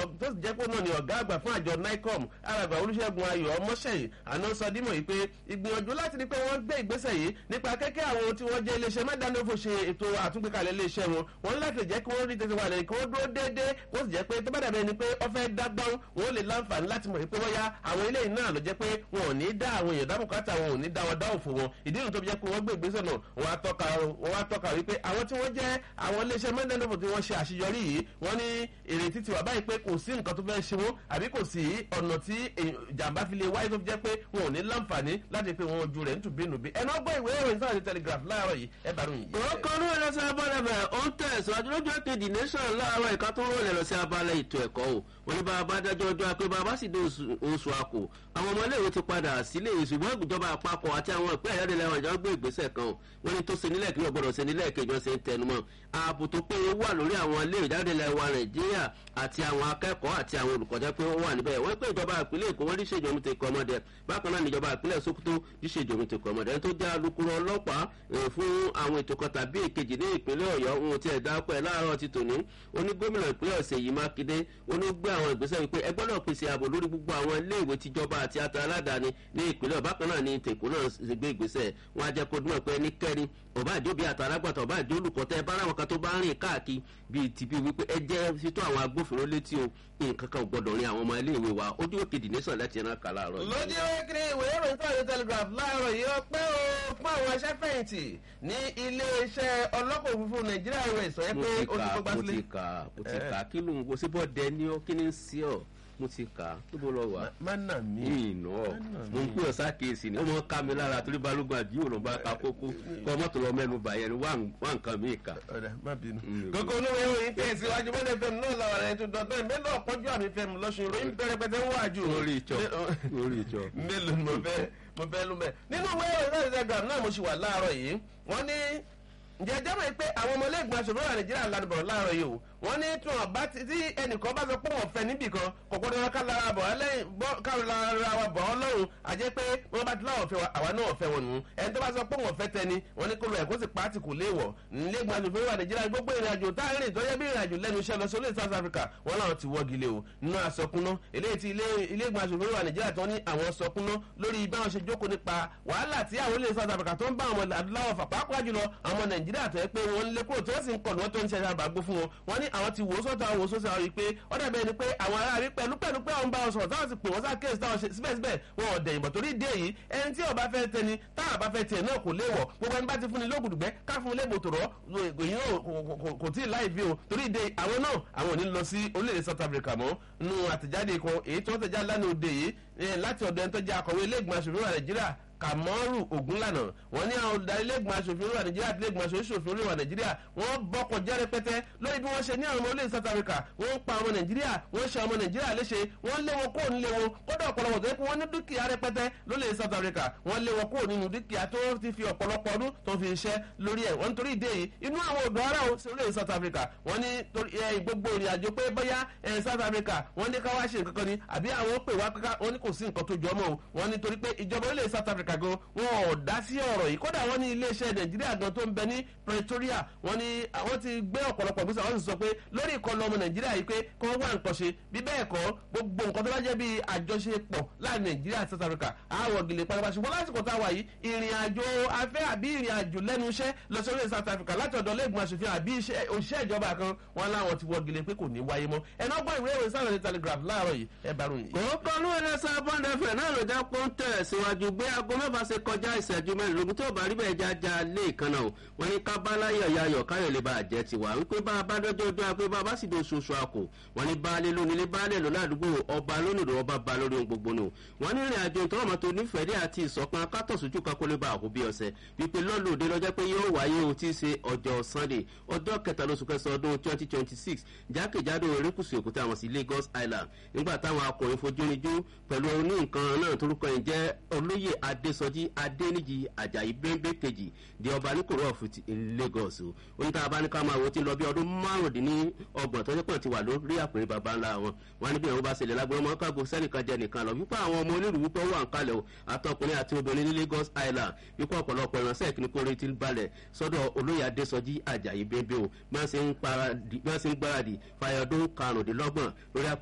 tó sì jẹ́ pé náà ni ọ̀gá àgbà fún àjọ nicom alàgbà olùṣègùn ayọ̀ ọmọṣẹ́yìn àná sọ dímọ̀ yìí pé ìgbìyànjú láti rí pé wọ́n gbé ìgbésẹ̀ yìí nípa kẹ́kẹ́ àwọn tí wọ́n jẹ́ iléeṣẹ́ mẹ́dánilófò ṣe ètò àtúngbékalẹ̀ iléeṣẹ́ wọn wọ́n láti jẹ́ kí wọ́n rí tètè wà lẹ́yìn kí wọ́n dúró déédéé kó sì jẹ́ pé tó bá dàbẹ̀ ni pé wọ́n fẹ́ dágbọ́n wọ́n lè láǹfààní láti mọ̀ pé wọ́n yá àwọn ilé náà ló jẹ́ pé wọn ò ní dá àwọn èèyàn dábùkátà wọn ò ní dá wọn dá òfò wọn ìdí ìrìn tó fi jẹ́ pé wọ́n gbé ìgbésẹ̀ náà wọ́n á tọ́ka wọ́n á tọ́ka wípé àwọn tí wọ́n jẹ́ àwọn iléeṣẹ́ mẹ́dánilófò tí wọ́n ṣe àṣeyọrí yìí wọ́n ní ìrètí ti wà báyìí pé kò sí nǹkan tó fẹ́ ṣe wọ́n àbí kò sí ọ̀nà tí ìjàmbá fi lè wáyé tó fi jẹ́ pé wọn ò ní láǹfààní láti pé wọn ojú rẹ̀ nítùbínúbí ẹnu ọgbọ́n ìwé ìròyìn sáà ní telegraph láàárọ̀ yìí ẹ bá ròyìn yìí. orúkọ ní ẹ̀rọ sí abala bẹ̀ ó ń tẹ̀síwájú lójú èkejì nation láàárọ̀ ìka tó ń rọlẹ̀ lọ sí abala ètò ẹ̀kọ́ o wọn ní bàbá dájọ́ ọjọ́ pé bàbá sì dé oṣù àkó àwọn ọmọléèwé ti padà sílé ṣùgbọ́n ìjọba àpapọ̀ àti àwọn ìpẹ́ ẹ̀yáde lẹ́wọ̀n ìjọba gbé ìgbésẹ̀ kan o wọn ní tó ṣe nílẹ̀ kí wọ́n gbọ́dọ̀ ṣe nílẹ̀ kejì ọ̀sẹ̀ ń tẹnumọ́ ààbò tó péye wà lórí àwọn ilé ìjáde lẹ́wọ̀n nàìjíríà àti àwọn akẹ́kọ̀ọ́ àti àwọn olùkọ́jẹ́ pé wọ́n wà níbẹ̀ wọ́n pé ìjọba ìpínlẹ̀ èkó wọ́n díṣe ìjọba tẹ̀kọ́ ọmọdé bákan náà níjọba ìpínlẹ̀ sokoto díṣe ìjọba tẹ̀kọ́ ọmọdé ẹni tó jẹ́ alukoro ọlọ́pàá fún àwọn ètò kan tàbí èkejì ní ìpínlẹ̀ ọ̀yọ́ ohun tí ẹ̀ dápẹ́ láàárọ̀ ti tòní oní gómìnà ìpínlẹ̀ ọ̀sẹ̀ yìí mákindé oní gbé àwọn ìgbésẹ̀ wípé ẹ gbọ́dọ̀ pèsè ààbò lórí gbogbo àwọn iléèwé tìjọba àti ata aládàáni ní ìpínlẹ̀ bákan náà ní tèkó náà ṣe gbé ìgbésẹ̀ wọn á jẹ́ kó dúnmọ̀ pé ẹnikẹ́ni ọba àjọbí àtàlágbàtà ọba àjọ olùkọ́tẹ́ ẹ bá ráwọn kan tó bá rìn káàkiri bíi tìbí wípé ẹ jẹ́ fító àwọn agbófinró létí o nǹkan kan gbọdọ̀ rin àwọn ọmọ iléèwé wa ojú òkè dìnísàn láti ẹran kà láàárọ̀ yìí. lójú wákìrì ìwé ìròyìn tó àyè telegraph láàárọ̀ yìí ó pé o fún àwọn aṣẹ́fẹ̀yìntì ní iléeṣẹ́ ọlọ́kọ̀ òfurufú nàìjíríà rẹ̀ sọ yẹ pé ó ti gbogbo mo sílé. ti kà mo ti kà kí ló ń wo síbọ̀ dẹ ní ọ kí ni ń sí ọ mo ti kà á níbo lọ wà. má nà mí. ìnà mo ń pè ọ sákèésì ni ó mọ ká mi lára torí balógun àbí òun bá ka kókó kọ́ mọ́tò lọ mẹ́nu bàyẹn ni wà nǹkan mi kà. ọ̀dà má bínú. Mm, kókó olówó ìròyìn tẹ̀ síwájú mọ́lẹ̀ fẹ́mi náà làwọn ará ètò dọ̀tọ́ ìmẹ́lẹ̀ ọ̀pọ̀jù àmì fẹ́mi lọ́sùn ìròyìn bẹ̀rẹ̀ pẹ̀tẹ́ ń wájú. lórí ìjọ lórí ìjọ. mélòó ni mo fẹ́ mo fẹ́ lú mẹ́. nínú ìwé ìròyìn náà instagram náà mo ṣì wà láàárọ̀ yìí wọ́n ní ǹjẹ́ jẹ́ mọ̀ pé àwọn ọmọlẹ́gbọ̀n aṣòfin wà nàìjíríà lánàá bọ̀ láàárọ̀ yìí o wọ́n ní tí wọ́n bá ti tí ẹnìkan bá sọ pé wọ́n fẹ́ níbì kan kò gbọ́dọ̀ wọn ká lára bọ̀ ọ́ lẹ́yìn ká lára wa bọ̀ ọ́ lọ́rùn àjẹ́ pé wọ́n bá ti láwọn fẹ́ wa àwa náà fẹ́ wọn nù ẹni tó bá sọ pé wọ́n fẹ́ tẹni wọ́n ní kó lọ ẹ̀kọ́ sì pàtì kò léèwọ̀ nílẹ̀gbọ̀n aṣòfin wà nàìjíríà gbogbo ìrìnàjò tá a rìn tó yẹ bí ìrìnàjò lẹ́nu iṣẹ́ lọ sí olóòtú south africa wọ́n láwọn ti wọ́gi lé o nínú àsọkúná eléyìí tí ilé-ìgbọ̀n aṣòfin wà nàìjíríà tó ní àwọn sọkúná lórí báwọn ṣe jókòó nípa wàhálà tí àwọn olóòtú south africa tó ń bá àwọn adúláwọ̀ fà pàápàá jùlọ àwọn nàìjíríà tó yẹ pé wọ́n lé kúrò tí wọ́n sì ń kọ̀ ní wọ́n tó ń ṣe àbàgbó fún wọn wọ́n ní àwọn ti wò ó sọ́tọ̀ àwọn òṣòṣì àwọn yìí pé ó dàbẹ̀ ni pé àwọn ará rí pẹ̀lú pẹ̀lú pé àwọn bá wọn sọ̀rọ̀ táwọn sì pè wọ́n sá kéèsì táwọn ṣe síbẹ̀síbẹ̀ wọn ò dẹ̀yìnbọ̀ torí dé yìí ẹni tí ọba fẹ́ tẹni táwọn bá fẹ́ tiẹ̀ náà kò léwọ̀ gbogbo ẹni bá ti fún ni lóògùdùgbẹ́ ká fún ilé ìbòtòrọ̀ èyí náà kò tí ì láì fi o torí dé àwọn náà àwọn ò ní lọ sí orílẹ̀-èdè south africa mọ́ nu àtẹ̀jáde kan èyí tí wọ́n tẹ̀jáde lánàá òde yìí láti ọ̀dọ̀ ẹni tó jẹ́ akọ̀wé ilé ìgbìmọ̀ aṣòfin wa nàìjíríà kàmọ́rù ògúnlànà wọ́n ní àwọn olùdarí lẹ́gbọ̀n aṣòfin olúwa nàìjíríà àti lẹ́gbọ̀n aṣòfin olúwa nàìjíríà wọ́n bọ́kọ̀ jẹ́ rẹpẹtẹ lórí bí wọ́n ṣe ní àwọn ọmọ orílẹ̀ south africa wọ́n ń pa ọmọ nàìjíríà wọ́n ṣe ọmọ nàìjíríà léṣe wọ́n lé wọn kúrò nílé wọn kódà ọ̀pọ̀lọpọ̀ tó yẹ kó wọ́n ní dúkìá rẹpẹtẹ lórílẹ̀ south africa wọ́n lé wọn kúrò nínú dúkìá tó ti fi ọ̀pọ̀lọpọ̀ ọdún tó fi ṣiṣẹ́ lórí ẹ̀ wọ́n nítorí ìdí èyí inú àwọn ọ̀dọ́ ara ò sí orílẹ̀ south africa wọ́n ní gbogbo ìrìn àjò pé bóyá south africa wọ́n ní ká wá ṣe nǹkan kan ni àbí àwọn pè wá kíká wọ́n ní kò sí nǹkan tó jọ mọ́ o wọ́n ní torí pé ìjọba orílẹ̀ south africa gan wọn ò dá sí ọ̀rọ̀ yìí kódà wọ́n ní iléeṣẹ́ nàìjíríà gan tó ń bẹ ní pretoria wọ́n ní àwọn ti gbé ọ̀pọ̀lọpọ̀ gbèsè àwọn sì sọ pé lórí ìkọlù ọmọ nàìjíríà yìí pé kí wọ́n wá nǹkan ṣe bí bẹ́ẹ̀ kọ́ gbogbo nǹkan tó bá jẹ́ bí àjọṣepọ̀ láàrin nàìjíríà àti south africa àwọ̀ gèlè pátápátá ṣùgbọ́n lásìkò tá a wà yìí ìrìn àjò afẹ́ àbí ìrìn àjò lẹ́nu iṣẹ́ lọ sí orílẹ̀ south africa láti ọ̀dọ̀ lẹ́gbọ̀n aṣòfin àbí òṣìṣẹ́ ìjọba kan wọn láwọn ti wọ gèlè pé kò ní wáyé mọ́ ẹ̀nà ọgbọ́n ìwé ìròyìn sáà ní telegraph láàárọ̀ yìí ẹ bá ròyìn. kòókò ló ń lẹ́sẹ̀ bọ́ndẹ̀fẹ̀ náà ló já pọ́ńtẹ̀ síwájú gbé aago mẹ́fà ṣe kọjá ìṣẹ́jú mẹ́rìnlógún tó bá rí bẹ́ẹ̀ jájá lé ìkànnà o wọ́n ní ká báláyọ̀ yayọ̀ káyọ̀ lè bá àjẹ́ tiwa wípé bá a bá dọ́jọ́ ọjọ́ àpé bá a bá sì do oṣooṣù àkò wọ́n ní baálé lónílé baálé lọ ládùúgbò ọba lónìí ọba ba lórí ohun gbogbo ni o wọ́n ní ìrìn àjò ìtọ́wọ́mọ tó nífẹ̀ẹ́ dé àti ìsọ̀kan akátọ̀sójú kakólé bá àkó bí ọ̀sẹ̀ wípé lọ́lọ́dẹ lọ́jọ́ pé yóò wáyé o tí í ṣe ọjọ́ sunday ọjọ́ kẹta lóṣù kẹsàn ọdún twenty twenty six jákèjádò erékùsù èkúté àwọn sí lagos island nígbà táwọn akọrin fojónijú pẹ̀lú oní nǹkan náà torúkọ yìí jẹ́ olóyè adésọjí adéníjì ajayi bẹ́ńbẹ́ kejì di ọba níkòrò ọ̀fù ti lagos o oníta abáníká máa wo ti lọ bí ọdún márùndínlọ́gbọ̀n tọ́jú pọ̀ ti wà lórí àpèrè baba ńlá wọn wọn níbi ìwọ̀n bá ṣẹlẹ̀ lágbọ́n ọmọ kágo sẹ́nìkan jẹ nìkan lọ wípé àwọn ọmọ onírúurú tó wà ń kalẹ̀ o àtọkùnrin àti obìnrin ní lagos island wípé ọ̀pọ̀lọpọ̀ ìránṣẹ́ ìkíní kórè ti balẹ̀ sọ́dọ̀ olóyè adésọjí ajayi bẹ́ńbẹ́ o bí wọ́n ṣe ń gbáradì fàyọdún karùndínlọ́gbọ̀n lórí